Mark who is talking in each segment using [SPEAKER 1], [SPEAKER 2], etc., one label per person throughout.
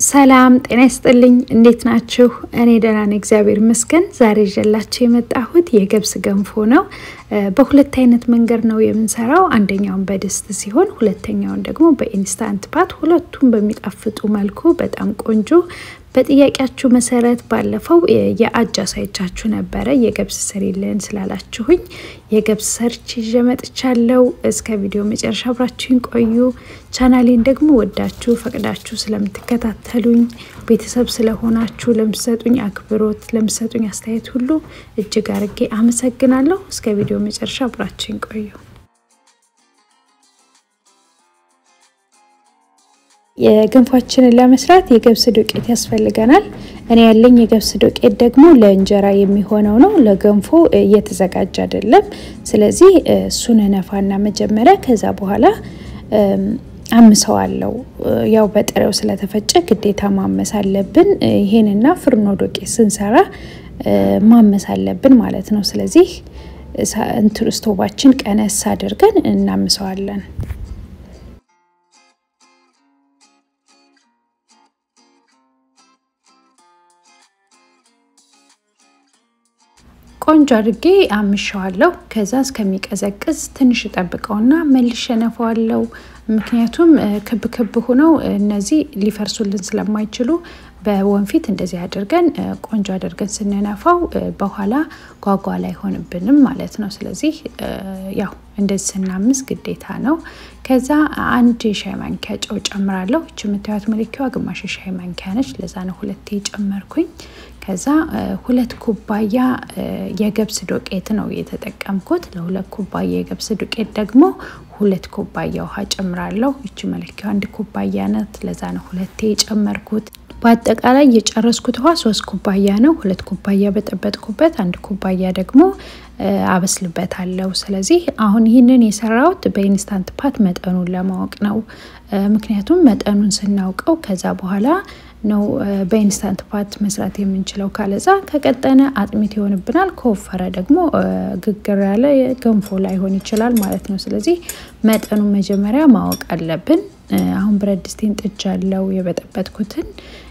[SPEAKER 1] ሰላም ጤና ይስጥልኝ። እንዴት ናችሁ? እኔ ደህና ነኝ፣ እግዚአብሔር ይመስገን። ዛሬ ይዤላችሁ የመጣሁት የገብስ ገንፎ ነው። በሁለት አይነት መንገድ ነው የምንሰራው። አንደኛውን በድስት ሲሆን ሁለተኛውን ደግሞ በኢንስታንት ፓት። ሁለቱም በሚጣፍጡ መልኩ በጣም ቆንጆ በጥያቄያችሁ መሰረት ባለፈው የአጃ ሳይቻችሁ ነበረ የገብስ ስሪልን ስላላችሁኝ የገብስ ሰርች ይዤ መጥቻለሁ። እስከ ቪዲዮ መጨረሻ አብራችሁኝ ቆዩ። ቻናሌን ደግሞ ወዳችሁ ፈቅዳችሁ ስለምትከታተሉኝ ቤተሰብ ስለሆናችሁ ለምሰጡኝ አክብሮት፣ ለምሰጡኝ አስተያየት ሁሉ እጅግ አርጌ አመሰግናለሁ። እስከ ቪዲዮ መጨረሻ አብራችሁኝ ቆዩ። የገንፏችንን ለመስራት የገብስ ዱቄት ያስፈልገናል። እኔ ያለኝ የገብስ ዱቄት ደግሞ ለእንጀራ የሚሆነው ነው። ለገንፎ እየተዘጋጀ አይደለም። ስለዚህ እሱን ነፋና መጀመሪያ ከዛ በኋላ አምሰዋለው። ያው በጥሬው ስለተፈጨ ግዴታ ማመስ አለብን። ይሄንና ፍርኖ ዱቄት ስንሰራ ማመስ አለብን ማለት ነው። ስለዚህ እንትን ስቶባችን ቀነስ አድርገን እናምሰዋለን። ቆንጆ አድርጌ አምሸዋለሁ። ከዛ እስከሚቀዘቅዝ ትንሽ ጠብቀውና መልሼ ነፋዋለሁ። ምክንያቱም ክብ ክብ ሆነው እነዚህ ሊፈርሱልን ስለማይችሉ በወንፊት እንደዚህ አድርገን ቆንጆ አድርገን ስንነፋው በኋላ ጓጓ አይሆንብንም ማለት ነው። ስለዚህ ያው እንደዚህ ስናምስ ግዴታ ነው። ከዛ አንድ የሻይ ማንኪያ ጨው ጨምራለሁ። እች የምታዩት መለኪያዋ ግማሽ የሻይ ማንኪያ ነች። ለዛ ነው ሁለቴ ጨመርኩኝ። ከዛ ሁለት ኩባያ የገብስ ዱቄት ነው የተጠቀምኩት። ለሁለት ኩባያ የገብስ ዱቄት ደግሞ ሁለት ኩባያ ውሃ ጨምራለሁ። ይቺ መለኪያው አንድ ኩባያ ናት። ለዛ ነው ሁለቴ የጨመርኩት። በአጠቃላይ የጨረስኩት ውሃ ሶስት ኩባያ ነው። ሁለት ኩባያ በጠበጥኩበት፣ አንድ ኩባያ ደግሞ አበስልበታለሁ። ስለዚህ አሁን ይህንን የሰራሁት በኢንስታንት ፓት መጠኑን ለማወቅ ነው። ምክንያቱም መጠኑን ስናውቀው ከዛ በኋላ ነው በኢንስታንት ፓት መስራት የምንችለው። ካለዛ ከቀጠነ አጥሚት ይሆንብናል፣ ከወፈረ ደግሞ ግግር ያለ ገንፎ ላይሆን ይችላል ማለት ነው። ስለዚህ መጠኑን መጀመሪያ ማወቅ አለብን። አሁን ብረት ድስቴን ጥጃለው። የበጠበጥኩትን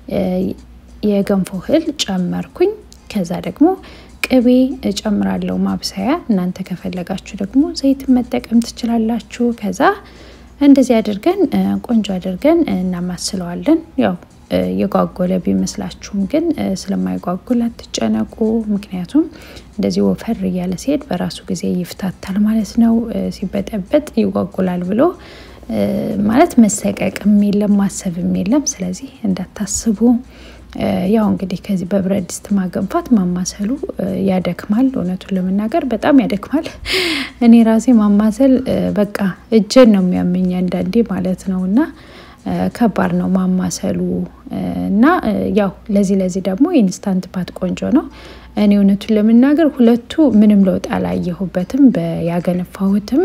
[SPEAKER 1] የገንፎ እህል ጨመርኩኝ። ከዛ ደግሞ ቅቤ እጨምራለሁ ማብሰያ። እናንተ ከፈለጋችሁ ደግሞ ዘይት መጠቀም ትችላላችሁ። ከዛ እንደዚህ አድርገን ቆንጆ አድርገን እናማስለዋለን። ያው የጓጎለ ቢመስላችሁም ግን ስለማይጓጉል አትጨነቁ። ምክንያቱም እንደዚህ ወፈር እያለ ሲሄድ በራሱ ጊዜ ይፍታታል ማለት ነው። ሲበጠበጥ ይጓጉላል ብሎ ማለት መሰቀቅም የለም ማሰብም የለም። ስለዚህ እንዳታስቡ። ያው እንግዲህ ከዚህ በብረት ድስት ማገንፋት ማማሰሉ ያደክማል። እውነቱን ለመናገር በጣም ያደክማል። እኔ ራሴ ማማሰል በቃ እጄን ነው የሚያመኝ አንዳንዴ ማለት ነው እና ከባድ ነው ማማሰሉ እና ያው ለዚህ ለዚህ ደግሞ ኢንስታንት ፓት ቆንጆ ነው። እኔ እውነቱን ለመናገር ሁለቱ ምንም ለውጥ አላየሁበትም። ያገነፋሁትም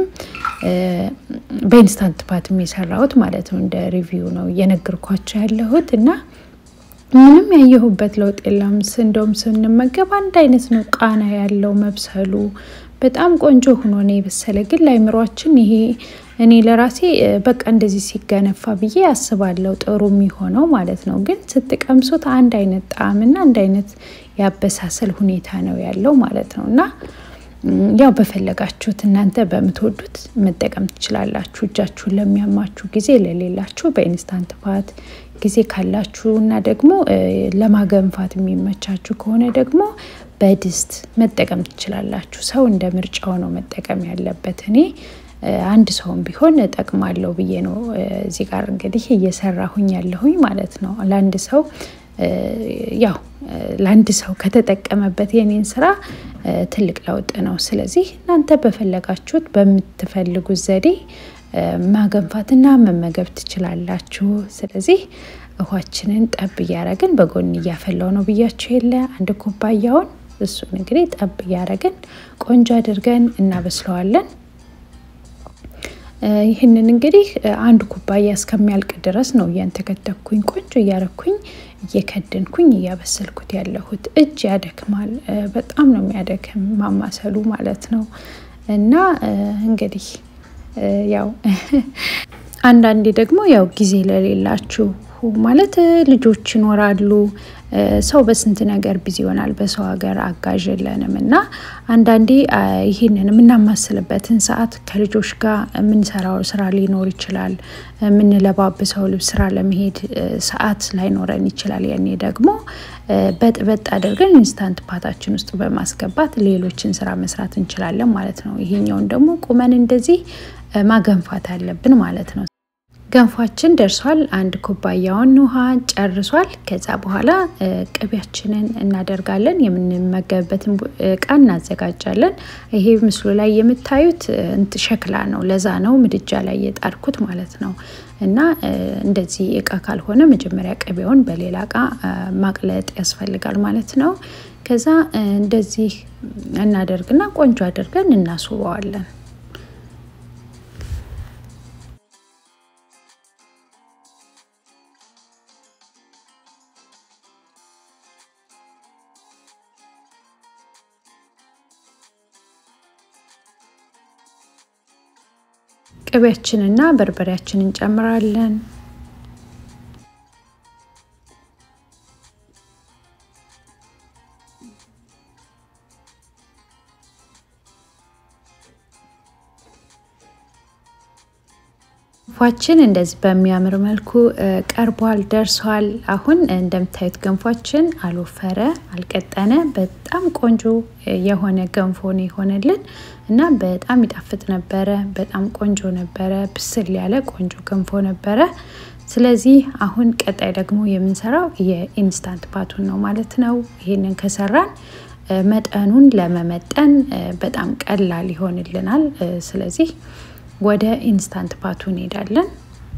[SPEAKER 1] በኢንስታንት ፓትም የሰራሁት ማለት ነው። እንደ ሪቪው ነው እየነገርኳቸው ያለሁት እና ምንም ያየሁበት ለውጥ የለም። እንደውም ስንመገብ አንድ አይነት ነው ቃና ያለው መብሰሉ በጣም ቆንጆ ሆኖ ነው የበሰለ። ግን ለአይምሯችን ይሄ እኔ ለራሴ በቃ እንደዚህ ሲገነፋ ብዬ አስባለሁ ጥሩ የሚሆነው ማለት ነው። ግን ስትቀምሱት አንድ አይነት ጣዕምና አንድ አይነት ያበሳሰል ሁኔታ ነው ያለው ማለት ነው እና ያው በፈለጋችሁት እናንተ በምትወዱት መጠቀም ትችላላችሁ። እጃችሁን ለሚያማችሁ ጊዜ ለሌላችሁ በኢንስታንት ፓት ጊዜ ካላችሁ እና ደግሞ ለማገንፋት የሚመቻችሁ ከሆነ ደግሞ በድስት መጠቀም ትችላላችሁ። ሰው እንደ ምርጫው ነው መጠቀም ያለበት። እኔ አንድ ሰውም ቢሆን እጠቅማለሁ ብዬ ነው እዚህ ጋር እንግዲህ እየሰራሁኝ ያለሁኝ ማለት ነው። ለአንድ ሰው ያው ለአንድ ሰው ከተጠቀመበት የኔን ስራ ትልቅ ለውጥ ነው። ስለዚህ እናንተ በፈለጋችሁት በምትፈልጉት ዘዴ ማገንፋትና መመገብ ትችላላችሁ። ስለዚህ ውሃችንን ጠብ እያረግን በጎን እያፈላው ነው ብያችሁ የለ አንድ ኩባያውን እሱን እንግዲህ ጠብ እያረግን ቆንጆ አድርገን እናበስለዋለን። ይህንን እንግዲህ አንድ ኩባያ እስከሚያልቅ ድረስ ነው እያንተከተኩኝ ቆንጆ እያረኩኝ እየከደንኩኝ እያበሰልኩት ያለሁት። እጅ ያደክማል፣ በጣም ነው የሚያደክም ማማሰሉ ማለት ነው። እና እንግዲህ ያው አንዳንዴ ደግሞ ያው ጊዜ ለሌላችሁ ማለት ልጆች ይኖራሉ። ሰው በስንት ነገር ቢዚ ይሆናል። በሰው ሀገር አጋዥ የለንም እና አንዳንዴ ይህንን የምናማስልበትን ሰዓት ከልጆች ጋር የምንሰራው ስራ ሊኖር ይችላል። የምንለባብሰው ልብስ ስራ ለመሄድ ሰዓት ላይኖረን ይችላል። ያኔ ደግሞ በጥበጥ አድርገን ኢንስታንት ፓታችን ውስጥ በማስገባት ሌሎችን ስራ መስራት እንችላለን ማለት ነው። ይሄኛውን ደግሞ ቁመን እንደዚህ ማገንፋት አለብን ማለት ነው። ገንፏችን ደርሷል። አንድ ኩባያውን ውሃ ጨርሷል። ከዛ በኋላ ቅቤያችንን እናደርጋለን። የምንመገብበትን እቃ እናዘጋጃለን። ይሄ ምስሉ ላይ የምታዩት ሸክላ ነው። ለዛ ነው ምድጃ ላይ የጣድኩት ማለት ነው። እና እንደዚህ እቃ ካልሆነ መጀመሪያ ቅቤውን በሌላ እቃ ማቅለጥ ያስፈልጋል ማለት ነው። ከዛ እንደዚህ እናደርግና ቆንጆ አድርገን እናስውበዋለን። ቅቤያችንና በርበሬያችንን እንጨምራለን። ገንፏችን እንደዚህ በሚያምር መልኩ ቀርቧል፣ ደርሷል። አሁን እንደምታዩት ገንፏችን አልወፈረ፣ አልቀጠነ፣ በጣም ቆንጆ የሆነ ገንፎ ነው የሆነልን እና በጣም ይጣፍጥ ነበረ። በጣም ቆንጆ ነበረ። ብስል ያለ ቆንጆ ገንፎ ነበረ። ስለዚህ አሁን ቀጣይ ደግሞ የምንሰራው የኢንስታንት ፓቱን ነው ማለት ነው። ይህንን ከሰራን መጠኑን ለመመጠን በጣም ቀላል ይሆንልናል። ስለዚህ ወደ ኢንስታንት ፓቱ እንሄዳለን።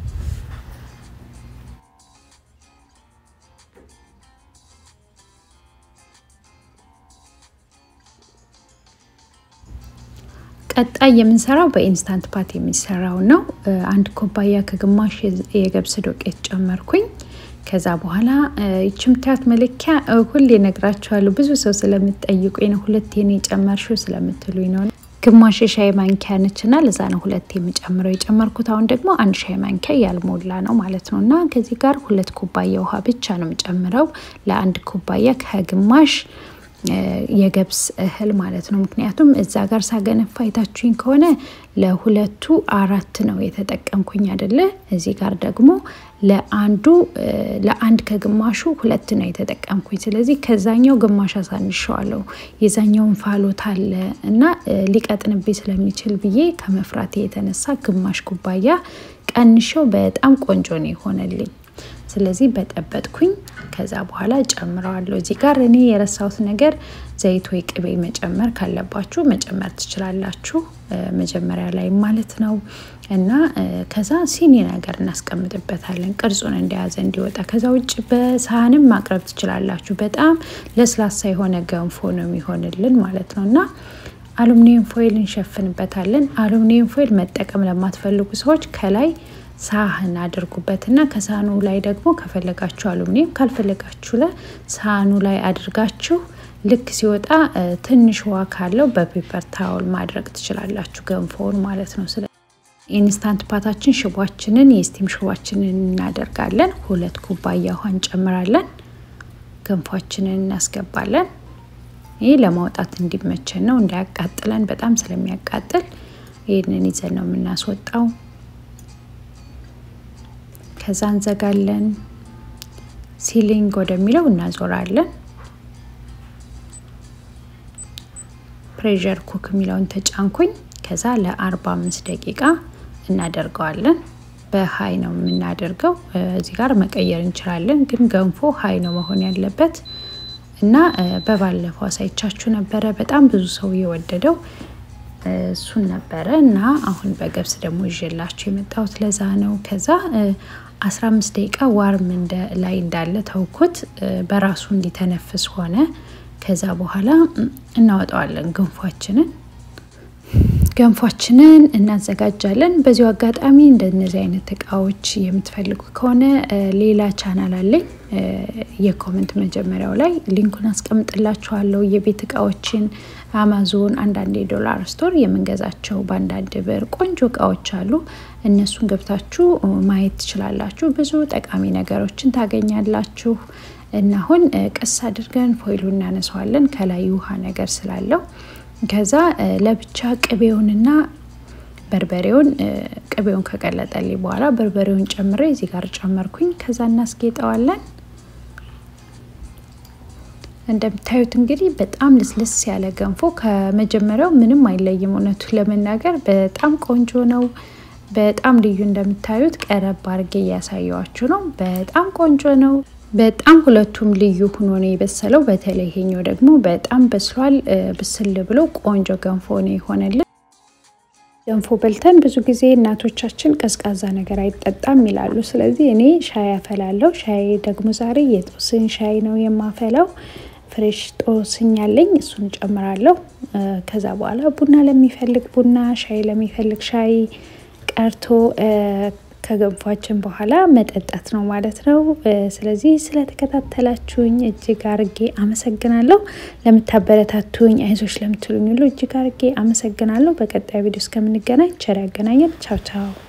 [SPEAKER 1] ቀጣይ የምንሰራው በኢንስታንት ፓት የሚሰራው ነው። አንድ ኩባያ ከግማሽ የገብስ ዱቄት ጨመርኩኝ። ከዛ በኋላ ይቺ የምታዩት መለኪያ ሁሌ እነግራችኋለሁ። ብዙ ሰው ስለምትጠይቁኝ ነው። ሁለቴ ነው የጨመርሽው ስለምትሉኝ ነው። ግማሽ የሻይ ማንኪያ ነች እና ለዛ ነው ሁለት የሚጨምረው የጨመርኩት። አሁን ደግሞ አንድ ሻይ ማንኪያ ያልሞላ ነው ማለት ነው እና ከዚህ ጋር ሁለት ኩባያ ውሃ ብቻ ነው የምጨምረው ለአንድ ኩባያ ከግማሽ የገብስ እህል ማለት ነው። ምክንያቱም እዛ ጋር ሳገነፋ አይታችሁኝ ከሆነ ለሁለቱ አራት ነው የተጠቀምኩኝ አይደለ? እዚህ ጋር ደግሞ ለአንዱ ለአንድ ከግማሹ ሁለት ነው የተጠቀምኩኝ። ስለዚህ ከዛኛው ግማሽ አሳንሸዋለሁ። የዛኛውን ፋሎት አለ እና ሊቀጥንብኝ ስለሚችል ብዬ ከመፍራቴ የተነሳ ግማሽ ኩባያ ቀንሸው በጣም ቆንጆ ነው የሆነልኝ። ስለዚህ በጠበጥኩኝ። ከዛ በኋላ ጨምረዋለሁ። እዚህ ጋር እኔ የረሳሁት ነገር ዘይት ወይ ቅቤ መጨመር ካለባችሁ መጨመር ትችላላችሁ፣ መጀመሪያ ላይ ማለት ነው። እና ከዛ ሲኒ ነገር እናስቀምጥበታለን ቅርጹን እንደያዘ እንዲወጣ። ከዛ ውጭ በሳህንም ማቅረብ ትችላላችሁ። በጣም ለስላሳ የሆነ ገንፎ ነው የሚሆንልን ማለት ነው እና አሉሚኒየም ፎይል እንሸፍንበታለን። አሉሚኒየም ፎይል መጠቀም ለማትፈልጉ ሰዎች ከላይ ሳህን አድርጉበትና ከሳህኑ ላይ ደግሞ ከፈለጋችሁ አሉሚኒየም ካልፈለጋችሁ ለሳህኑ ላይ አድርጋችሁ ልክ ሲወጣ ትንሽ ውሃ ካለው በፔፐር ታውል ማድረግ ትችላላችሁ፣ ገንፎውን ማለት ነው። ስለ ኢንስታንት ፓታችን ሽቧችንን የስቲም ሽቧችንን እናደርጋለን። ሁለት ኩባያ ውሃ እንጨምራለን። ገንፏችንን እናስገባለን። ይህ ለማውጣት እንዲመቸን ነው፣ እንዳያቃጥለን። በጣም ስለሚያቃጥል ይህንን ይዘን ነው የምናስወጣው። ከዛ እንዘጋለን። ሲሊንግ ወደሚለው እናዞራለን። ፕሬዠር ኩክ የሚለውን ተጫንኩኝ። ከዛ ለ45 ደቂቃ እናደርገዋለን። በሀይ ነው የምናደርገው። እዚህ ጋር መቀየር እንችላለን፣ ግን ገንፎ ሀይ ነው መሆን ያለበት እና በባለፈው አሳይቻችሁ ነበረ። በጣም ብዙ ሰው የወደደው እሱን ነበረ እና አሁን በገብስ ደግሞ ይዤላችሁ የመጣሁት ለዛ ነው። ከዛ 15 ደቂቃ ዋርም ላይ እንዳለ ተውኩት፣ በራሱ እንዲተነፍስ ሆነ። ከዛ በኋላ እናወጣዋለን ገንፏችንን። ገንፏችንን እናዘጋጃለን። በዚሁ አጋጣሚ እንደነዚህ አይነት እቃዎች የምትፈልጉ ከሆነ ሌላ ቻናል አለኝ። የኮመንት መጀመሪያው ላይ ሊንኩን አስቀምጥላችኋለሁ። የቤት እቃዎችን አማዞን፣ አንዳንድ የዶላር ስቶር የምንገዛቸው በአንዳንድ ብር ቆንጆ እቃዎች አሉ። እነሱን ገብታችሁ ማየት ትችላላችሁ። ብዙ ጠቃሚ ነገሮችን ታገኛላችሁ። እና አሁን ቀስ አድርገን ፎይሉ እናነሳዋለን ከላይ ውሃ ነገር ስላለው ከዛ ለብቻ ቅቤውንና በርበሬውን ቅቤውን ከቀለጠልኝ በኋላ በርበሬውን ጨምሬ እዚህ ጋር ጨመርኩኝ። ከዛ እናስጌጠዋለን። እንደምታዩት እንግዲህ በጣም ልስልስ ያለ ገንፎ ከመጀመሪያው ምንም አይለይም። እውነቱ ለመናገር በጣም ቆንጆ ነው። በጣም ልዩ እንደምታዩት ቀረብ አድርጌ እያሳየዋችሁ ነው። በጣም ቆንጆ ነው። በጣም ሁለቱም ልዩ ሆኖ ነው የበሰለው። በተለይ ይሄኛው ደግሞ በጣም በስሏል። ብስል ብሎ ቆንጆ ገንፎ ነው የሆነልን። ገንፎ በልተን ብዙ ጊዜ እናቶቻችን ቀዝቃዛ ነገር አይጠጣም ይላሉ። ስለዚህ እኔ ሻይ አፈላለው። ሻይ ደግሞ ዛሬ የጦስኝ ሻይ ነው የማፈላው። ፍሬሽ ጦስኝ ያለኝ እሱን ጨምራለሁ። ከዛ በኋላ ቡና ለሚፈልግ ቡና፣ ሻይ ለሚፈልግ ሻይ ቀርቶ ከገንፏችን በኋላ መጠጣት ነው ማለት ነው። ስለዚህ ስለተከታተላችሁኝ እጅግ አርጌ አመሰግናለሁ። ለምታበረታቱኝ፣ አይዞች ለምትሉኝ ሁሉ እጅግ አርጌ አመሰግናለሁ። በቀጣይ ቪዲዮ እስከምንገናኝ ቸር ያገናኘን። ቻው ቻው።